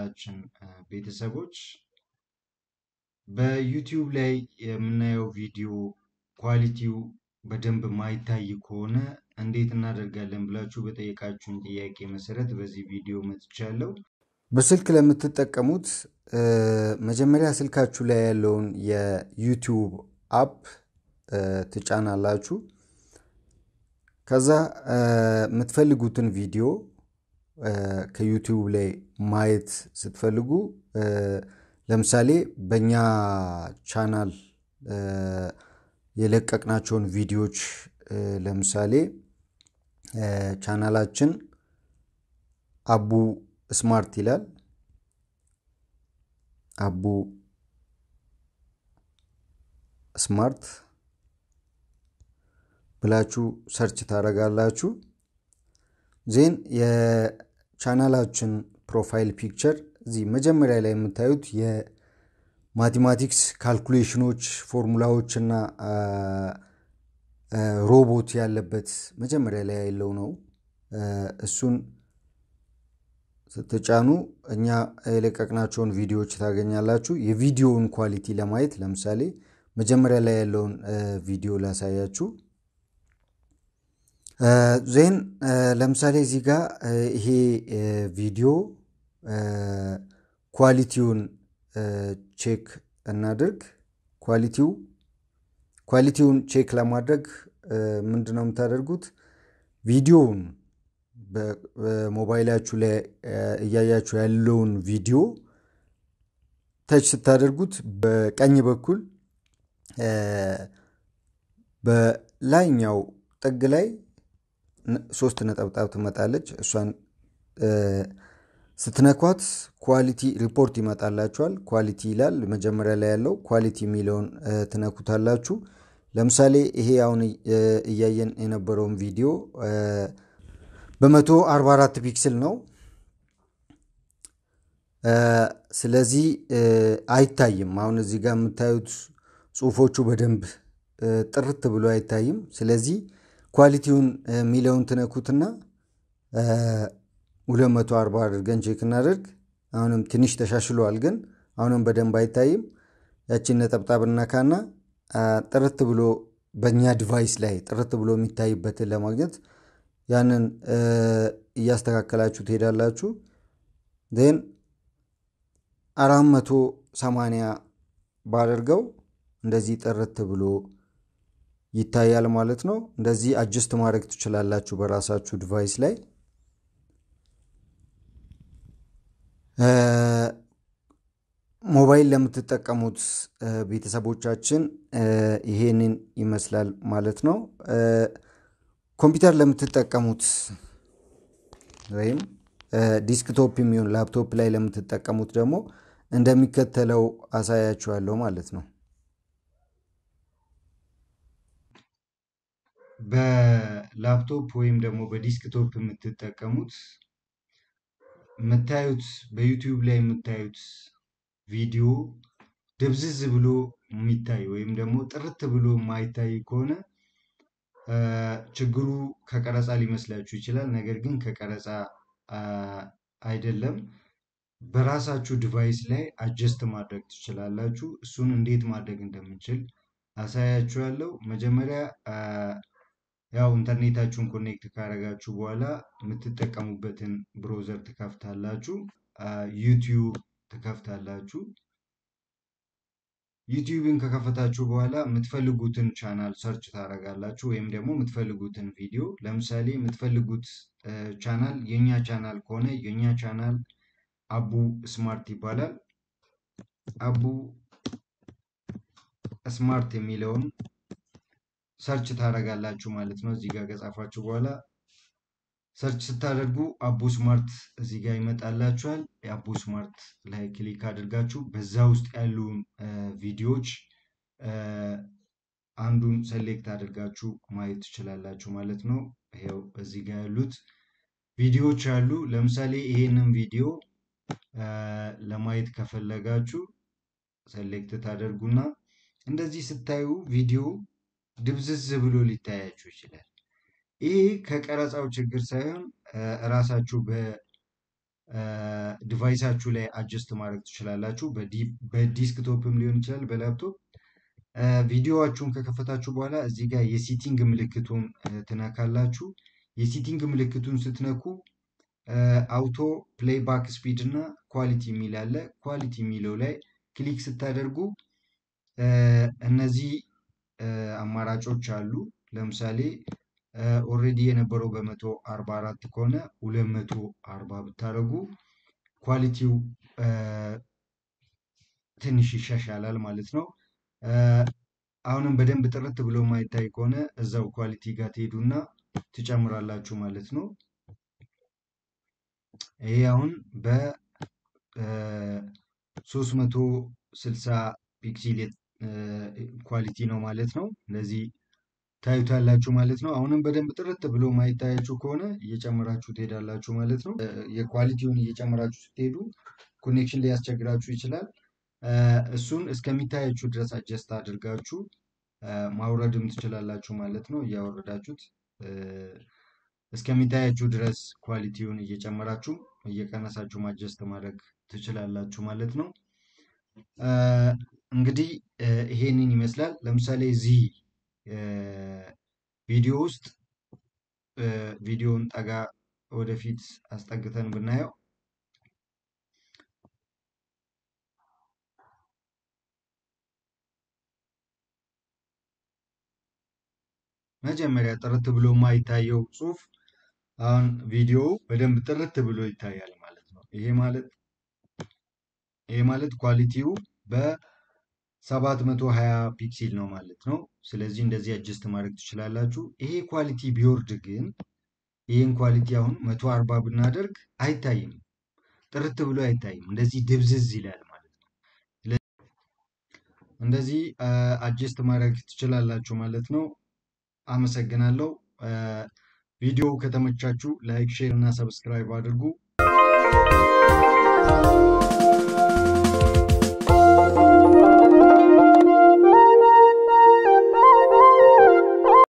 የቻናላችን ቤተሰቦች በዩቲዩብ ላይ የምናየው ቪዲዮ ኳሊቲው በደንብ ማይታይ ከሆነ እንዴት እናደርጋለን ብላችሁ በጠየቃችሁን ጥያቄ መሰረት በዚህ ቪዲዮ መጥቻለሁ። በስልክ ለምትጠቀሙት መጀመሪያ ስልካችሁ ላይ ያለውን የዩቲዩብ አፕ ትጫናላችሁ። ከዛ የምትፈልጉትን ቪዲዮ ከዩቲዩብ ላይ ማየት ስትፈልጉ ለምሳሌ በእኛ ቻናል የለቀቅናቸውን ቪዲዮዎች ለምሳሌ ቻናላችን አቡ ስማርት ይላል። አቡ ስማርት ብላችሁ ሰርች ታደርጋላችሁ። ዜን የቻናላችን ፕሮፋይል ፒክቸር እዚህ መጀመሪያ ላይ የምታዩት የማቴማቲክስ ካልኩሌሽኖች፣ ፎርሙላዎች እና ሮቦት ያለበት መጀመሪያ ላይ ያለው ነው። እሱን ስትጫኑ እኛ የለቀቅናቸውን ቪዲዮዎች ታገኛላችሁ። የቪዲዮውን ኳሊቲ ለማየት ለምሳሌ መጀመሪያ ላይ ያለውን ቪዲዮ ላሳያችሁ። ዜን ለምሳሌ እዚህ ጋር ይሄ ቪዲዮ ኳሊቲውን ቼክ እናድርግ። ኳሊቲው ኳሊቲውን ቼክ ለማድረግ ምንድነው የምታደርጉት? ቪዲዮውን በሞባይላችሁ ላይ እያያችሁ ያለውን ቪዲዮ ተች ስታደርጉት በቀኝ በኩል በላይኛው ጥግ ላይ ሶስት ነጠብጣብ ትመጣለች። እሷን ስትነኳት ኳሊቲ ሪፖርት ይመጣላችኋል። ኳሊቲ ይላል መጀመሪያ ላይ ያለው ኳሊቲ የሚለውን ትነኩታላችሁ። ለምሳሌ ይሄ አሁን እያየን የነበረውን ቪዲዮ በመቶ 44 ፒክስል ነው። ስለዚህ አይታይም። አሁን እዚህ ጋር የምታዩት ጽሁፎቹ በደንብ ጥርት ብሎ አይታይም። ስለዚህ ኳሊቲውን የሚለውን ትነኩትና 240 አድርገን ቼክ እናደርግ። አሁንም ትንሽ ተሻሽሏል፣ ግን አሁንም በደንብ አይታይም። ያችን ነጠብጣብ እናካና ጥርት ብሎ በእኛ ዲቫይስ ላይ ጥርት ብሎ የሚታይበትን ለማግኘት ያንን እያስተካከላችሁ ትሄዳላችሁ። ዜን አራት መቶ ሰማንያ ባደርገው እንደዚህ ጥርት ብሎ ይታያል ማለት ነው። እንደዚህ አጅስት ማድረግ ትችላላችሁ በራሳችሁ ዲቫይስ ላይ። ሞባይል ለምትጠቀሙት ቤተሰቦቻችን ይሄንን ይመስላል ማለት ነው። ኮምፒውተር ለምትጠቀሙት ወይም ዲስክቶፕ የሚሆን ላፕቶፕ ላይ ለምትጠቀሙት ደግሞ እንደሚከተለው አሳያችኋለሁ ማለት ነው። በላፕቶፕ ወይም ደግሞ በዲስክቶፕ የምትጠቀሙት የምታዩት በዩቲዩብ ላይ የምታዩት ቪዲዮ ድብዝዝ ብሎ የሚታይ ወይም ደግሞ ጥርት ብሎ የማይታይ ከሆነ ችግሩ ከቀረጻ ሊመስላችሁ ይችላል። ነገር ግን ከቀረጻ አይደለም። በራሳችሁ ዲቫይስ ላይ አጀስት ማድረግ ትችላላችሁ። እሱን እንዴት ማድረግ እንደምንችል አሳያችኋለሁ። መጀመሪያ ያው ኢንተርኔታችሁን ኮኔክት ካደረጋችሁ በኋላ የምትጠቀሙበትን ብሮዘር ትከፍታላችሁ። ዩቲዩብ ትከፍታላችሁ። ዩቲዩብን ከከፈታችሁ በኋላ የምትፈልጉትን ቻናል ሰርች ታደርጋላችሁ፣ ወይም ደግሞ የምትፈልጉትን ቪዲዮ። ለምሳሌ የምትፈልጉት ቻናል የእኛ ቻናል ከሆነ የእኛ ቻናል አቡ ስማርት ይባላል። አቡ ስማርት የሚለውን ሰርች ታደርጋላችሁ ማለት ነው። እዚህ ጋር ከጻፋችሁ በኋላ ሰርች ስታደርጉ አቡ ስማርት እዚህ ጋር ይመጣላችኋል። የአቡ ስማርት ላይ ክሊክ አድርጋችሁ በዛ ውስጥ ያሉ ቪዲዮዎች አንዱን ሰሌክት አድርጋችሁ ማየት ትችላላችሁ ማለት ነው። ይኸው እዚህ ጋር ያሉት ቪዲዮዎች አሉ። ለምሳሌ ይሄንን ቪዲዮ ለማየት ከፈለጋችሁ ሰሌክት ታደርጉና እንደዚህ ስታዩ ቪዲዮ ድብዝዝ ብሎ ሊታያችሁ ይችላል። ይህ ከቀረጻው ችግር ሳይሆን እራሳችሁ ዲቫይሳችሁ ላይ አጀስት ማድረግ ትችላላችሁ። በዲስክቶፕም ሊሆን ይችላል በላፕቶፕ ቪዲዮዋችሁን ከከፈታችሁ በኋላ እዚህ ጋር የሲቲንግ ምልክቱን ትነካላችሁ። የሲቲንግ ምልክቱን ስትነኩ አውቶ ፕሌይባክ ስፒድ እና ኳሊቲ የሚል አለ። ኳሊቲ የሚለው ላይ ክሊክ ስታደርጉ እነዚህ አማራጮች አሉ። ለምሳሌ ኦልሬዲ የነበረው በመቶ አርባ አራት ከሆነ ሁለት መቶ አርባ ብታደርጉ ኳሊቲው ትንሽ ይሻሻላል ማለት ነው። አሁንም በደንብ ጥርት ብሎ ማይታይ ከሆነ እዛው ኳሊቲ ጋር ትሄዱና ትጨምራላችሁ ማለት ነው። ይሄ አሁን በ360 ፒክሲል ኳሊቲ ነው ማለት ነው። እንደዚህ ታዩታላችሁ ማለት ነው። አሁንም በደንብ ጥርት ብሎ ማይታያችሁ ከሆነ እየጨመራችሁ ትሄዳላችሁ ማለት ነው። የኳሊቲውን እየጨመራችሁ ስትሄዱ ኮኔክሽን ሊያስቸግራችሁ ይችላል። እሱን እስከሚታያችሁ ድረስ አጀስት አድርጋችሁ ማውረድም ትችላላችሁ ማለት ነው። እያወረዳችሁት እስከሚታያችሁ ድረስ ኳሊቲውን እየጨመራችሁ እየቀነሳችሁ ማጀስት ማድረግ ትችላላችሁ ማለት ነው። እንግዲህ ይሄንን ይመስላል። ለምሳሌ እዚህ ቪዲዮ ውስጥ ቪዲዮውን ጠጋ ወደፊት አስጠግተን ብናየው መጀመሪያ ጥርት ብሎ የማይታየው ጽሁፍ አሁን ቪዲዮ በደንብ ጥርት ብሎ ይታያል ማለት ነው። ይሄ ማለት ይሄ ማለት ኳሊቲው በ720 ፒክሲል ነው ማለት ነው። ስለዚህ እንደዚህ አጀስት ማድረግ ትችላላችሁ። ይሄ ኳሊቲ ቢወርድ ግን ይህን ኳሊቲ አሁን 140 ብናደርግ አይታይም፣ ጥርት ብሎ አይታይም። እንደዚህ ድብዝዝ ይላል ማለት ነው። እንደዚህ አጀስት ማድረግ ትችላላችሁ ማለት ነው። አመሰግናለሁ። ቪዲዮው ከተመቻችሁ ላይክ፣ ሼር እና ሰብስክራይብ አድርጉ።